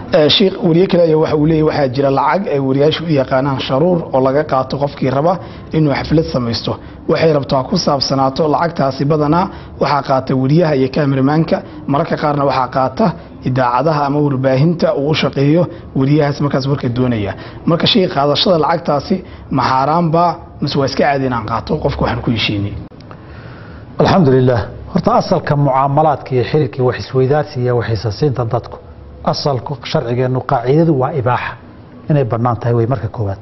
sheikh weriye kale ayaa waxa uu leeyahy waxaa jira lacag ay wariyaashu u yaqaanaan sharuur oo laga qaato qofkii raba inuu xaflad samaysto waxay rabtaa ku saabsanaato lacagtaasi badanaa waxaa qaata weriyaha iyo kameramaanka mararka qaarna waxaa qaata idaacadaha ama warbaahinta uu u shaqeeyo weriyahaas markaas warka doonaya marka shay qaadashada lacagtaasi ma xaaraanbaa mise waa iska caadi inaan qaato qofka waxaan ku heshiinay alxamdu lilah horta asalka mucaamalaadka iyo xiriirka iyo wax isweydaarsi iyo wax isasiinta dadku asalku sharcigeennu qaacidadu waa ibaaxa inay bannaan tahay wey marka koowaad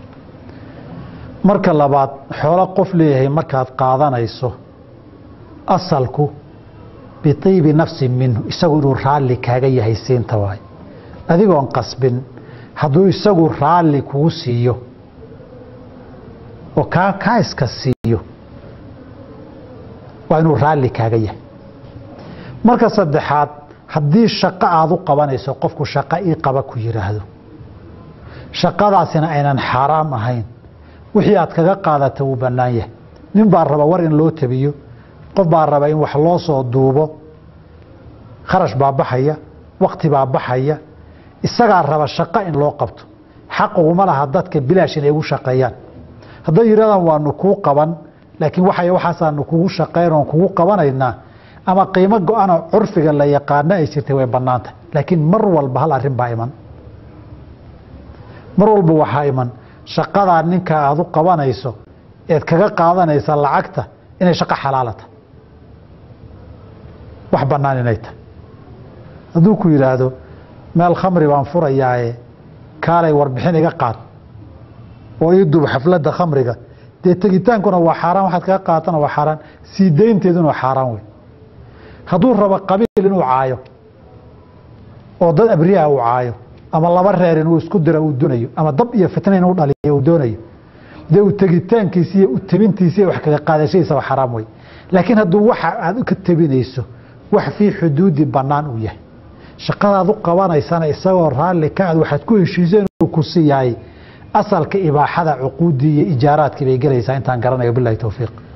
marka labaad xoolo qof leeyahay markaad qaadanayso asalku biiibi nafsin minhu isagu inuu raalli kaaga yahay siinta waay adigoon qasbin hadduu isagu raalli kugu siiyo oo kaa kaa iska siiyo waa inuu raalli kaaga yahay marka saddexaad haddii shaqo aada u qabanayso qofku shaqo ii qaba ku yidhaahdo shaqadaasina aynan xaaraam ahayn wixii aad kaga qaadata wuu bannaan yahay nin baa raba war in loo tabiyo qof baa raba in wax loo soo duubo kharash baa baxaya wakti baa baxaya isagaa raba shaqo in loo qabto xaquguma laha dadka bilaash inay ugu shaqeeyaan hadday yidhahdaan waanu kuu qaban laakiin waxay waxaasaanu kugu shaqeyn oon kugu qabanaynaa ama qiimo go-anoo curfiga la yaqaano ay jirtay way bannaantah laakiin mar walba hal arrin baa iman mar walba waxaa iman shaqadaa ninka aada u qabanayso eed kaga qaadanaysa lacagta inay shaqo xalaalata wax bannaan inay tahay hadduu ku yidhaahdo meel khamri baan furayaaye kaalay warbixin iga qaad oo ii duub xafladda khamriga dee tegitaankuna waa xaaraan waxaad kaga qaatana waa xaaraan sii daynteeduna waa xaaraan wey hadduu rabo qabiil inuu caayo oo dad abriyaha uu caayo ama laba reer inuu isku diro uu doonayo ama dab iyo fitna inuu dhaliyo uu doonayo dee u tegitaankiisi iyo u tebintiisi iyo wax kaga qaadashadiisa waa xaraam wey laakiin hadduu waxa aad ka tebinayso wax fii xuduudi bannaan uu yahay shaqadaad u qabanaysana isagoo raalli ka ad waxaad ku heshiiseen inuu ku siiyahay asalka ibaaxada cuquuddii iyo ijaaraadkii bay gelaysaa intaan garanayo bilahi towfiiq